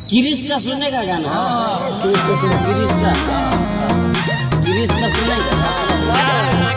गिरीश का सुनेगा गाना गिरीश का सुन गिरीश का गिरीश का सुनेगा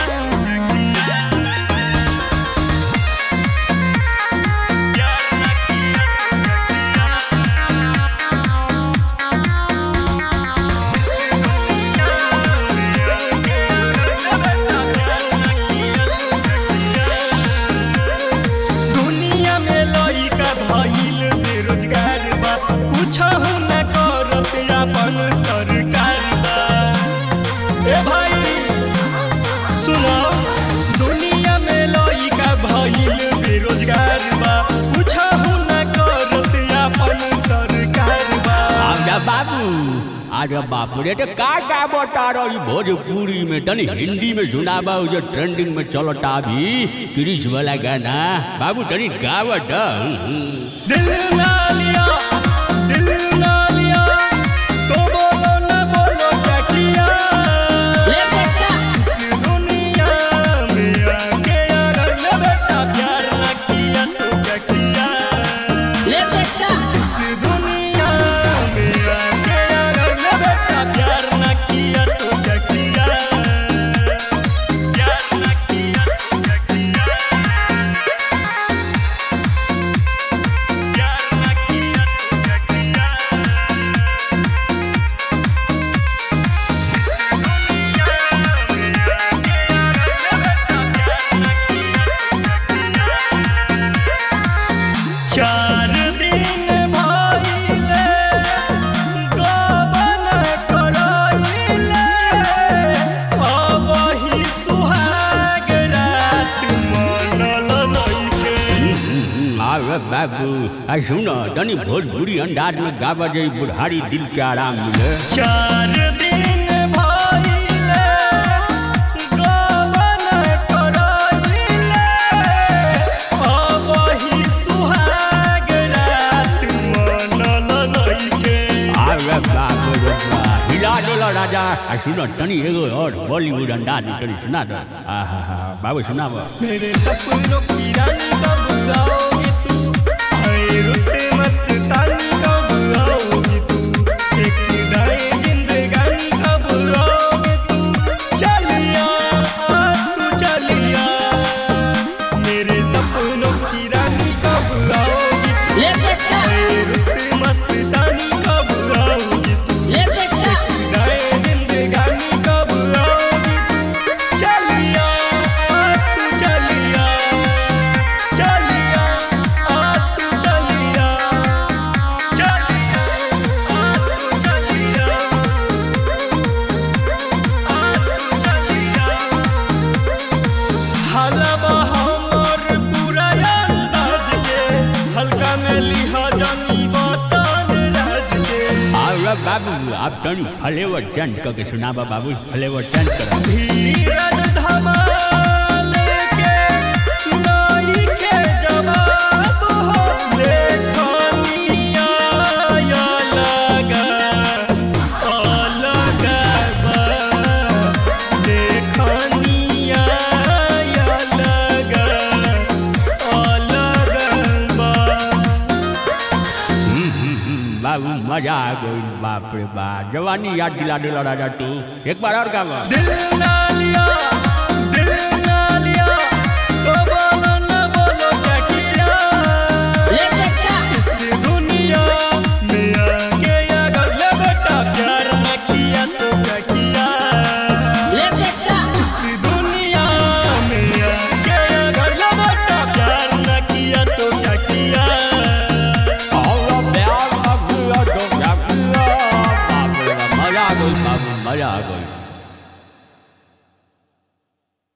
दुनिया में लइका भइल बेरोजगार बा कुछहु न करत अपन सरकार बा ए भाई सुनो दुनिया में लइका भइल बेरोजगार बा कुछहु न करत अपन सरकार बा आजा बाबू आजा बापू रे तो का का बता रही भोजपुरी में तनी हिंदी में सुनाबा उ जो ट्रेंडिंग में चलता अभी क्रिश वाला गाना बाबू तनी गावत दिल ना लिया दिल ना लिया तो बोलो न बोलो क्या किया ले बेटा इस दुनिया में आके अगर न बेटा प्यार न किया तो क्या किया ले बेटा इस दुनिया में आके अगर न बेटा प्यार न किया तो क्या किया प्यार न किया तो क्या किया प्यार न किया तो क्या किया चार दिन भइले गबन करइले अबही सुहाग रात मनल नइखे आवे बाबू आ सुनो तनी भोजपुरी अंदाज में गावा जाई बुढ़ारी दिल के आराम मिले चार दिन भइले गबन करइले अबही सुहाग रात मनल नइखे आवे बाबू रे बा हिला डोला राजा आ सुनो तनी एगो और बॉलीवुड अंदाज में तनी सुना दो आहा हा बाबू सुनाबो मेरे सपनों की रानी कब आओगी तू आए रुते मस्तानी कब आओगी तू एक दाए जिंदगानी कब आओगी तू चलिया आ तू चलिया मेरे सपनों की रानी कब आओगी तू ले बेटा आए रुते मस्तानी कब आओगी तू ले बेटा दाए जिंदगानी कब आओगी तू चलिया आ तू चलिया चलिया आ तू चलिया चलिया आ तू चलिया आ तू चलिया हलवा हमर पूरा अंदाज के हल्का में लिहा जानी बतान राज के आवे बाबू आप तनी फ्लेवर चेंज करके सुनाबा बाबू फ्लेवर चेंज करो धीरज धमाल के नाई के जवाब हो लेखनिया या लगा अलग बा लेखनिया या लगा अलग बा बाबू मजा आ गई बाप रे बाप जवानी याद दिला दिला राजा तू एक बार और गावा दिल ना लिया दिल ना लिया तो बोलो न बोलो क्या किया ले बेटा इस दुनिया में आके अगर ले बेटा प्यार न किया तो क्या किया ले बेटा इस दुनिया में आके अगर ले बेटा प्यार न किया तो क्या किया और प्यार अब तो क्या किया बाप रे बाप मजा आ गई बाबू मजा आ गई